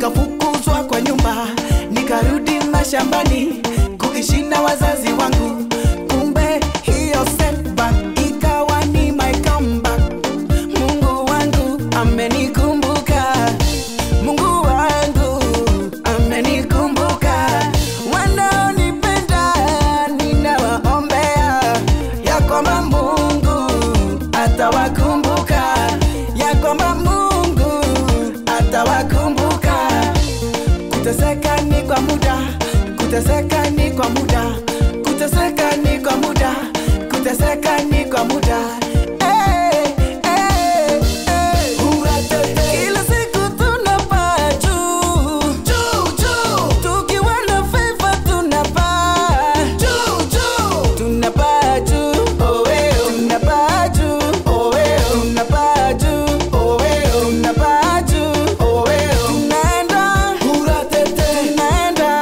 nikafukuzwa kwa nyumba, nikarudi mashambani kuishi na wazazi wangu. Kumbe hiyo setback ikawa ni my comeback. Mungu wangu amenikumbuka, Mungu wangu amenikumbuka. Wanaonipenda ninawaombea ya kwamba Mungu atawakumbuka, ya kwamba Mungu atawakumbuka. Kuteseka ni kwa muda, kuteseka ni kwa muda, kuteseka ni kwa muda, kuteseka ni kwa muda. Eh, eh, eh. Kila siku tunapaa juu, juu, juu. Tukiwa na favor tunapaa juu, juu. Tunapaa juu, oh, eh, oh. Tunapaa juu, oh, eh, oh. Tunapaa juu, oh, eh, oh. Tunapaa juu, oh, eh, oh. Tunaenda, tunaenda,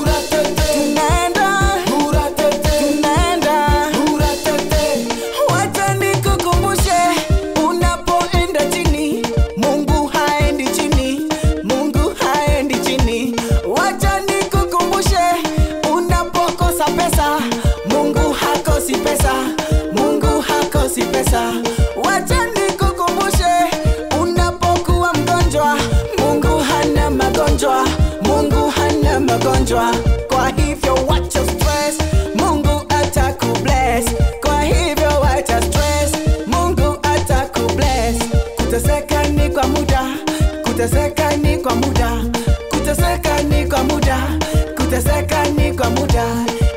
tunaenda, Wacha nikukumbushe, unapoenda chini, Mungu haendi chini, Mungu haendi chini. Wacha nikukumbushe, unapokosa pesa, Mungu hakosi pesa, Mungu hakosi pesa. Wacha nikukumbushe, unapokuwa mgonjwa, Mungu hana magonjwa, Mungu hana magonjwa. Kwa hivyo wacha stress, Mungu atakubless. Kwa hivyo wacha stress, Mungu atakubless. Kuteseka ni kwa muda, kuteseka ni kwa muda, kuteseka ni kwa muda, kuteseka ni kwa muda.